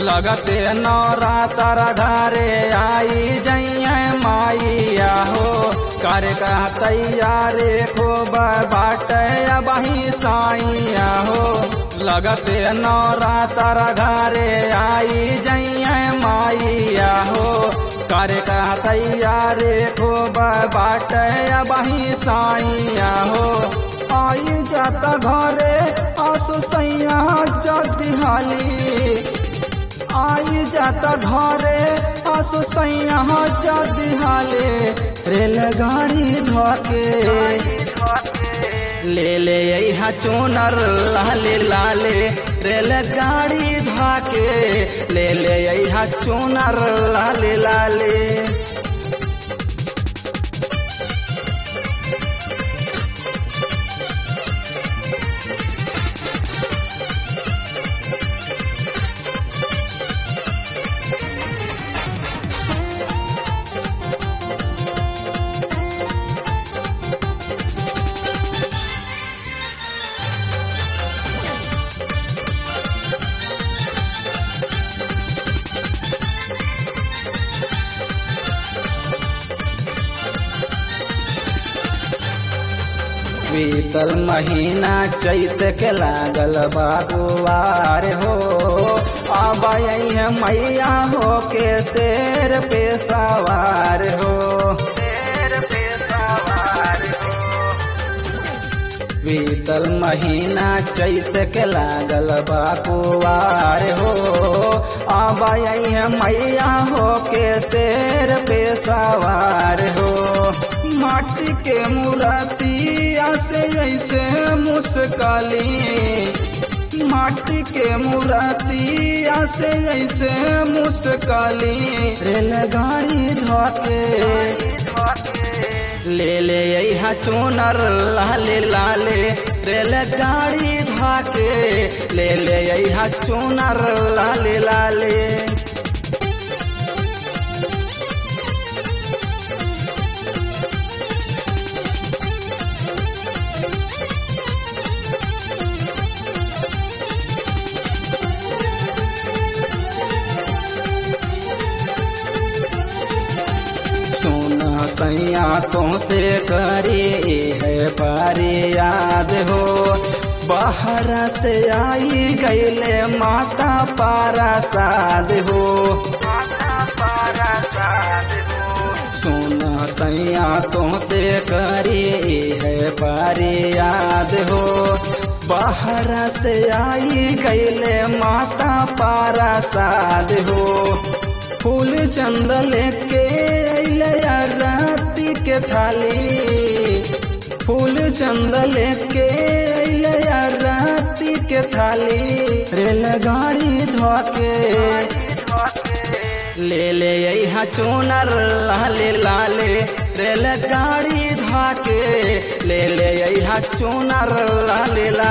लगते नवरातर घरे आई जइया माइया हो कर का तैयारे खूब बाटे बही साइया हो लगते नवरातर घरे आई जइया माइया हो कर का तैयारे खूब बाटे बही साइया हो आई जाता घरे आसु सैया जदी हाली आई जाता घरे आसु सैया जदी हाले रेलगाड़ी धोके ले ले यहाँ चूनर लाले लाले रेलगाड़ी धाके ले ले यहाँ चूनर लाले लाले बीतल महीना चैत के लागल बाबुआर हो अब है मैया हो के शेर पे सवार हो बीतल महीना चैत के लागल बाबुआर हो अब है मैया हो के शेर पे सवार हो माटी के मूर्तिया से ऐसे मुस्काली माटी के मूर्तिया से ऐसे मुस्काली रेलगाड़ी धोके ले ले यहाँ चूनर लाले लाले रेलगाड़ी धाके ले ले यहाँ चूनर लाले लाले सोना सैया तो से करे है पारी याद हो बाहर से आई गईले माता पारा साध हो सोना सैया तो से करे है पारी याद हो बाहर से आई गईले माता पारा साध हो फूल चंद लेके राती के थाली फूल चंद लेके राती के थाली रेलगाड़ी धोके ले ले यहाँ चूनर लाले लाले रेलगाड़ी धाके ले ले यहाँ चूनर लाले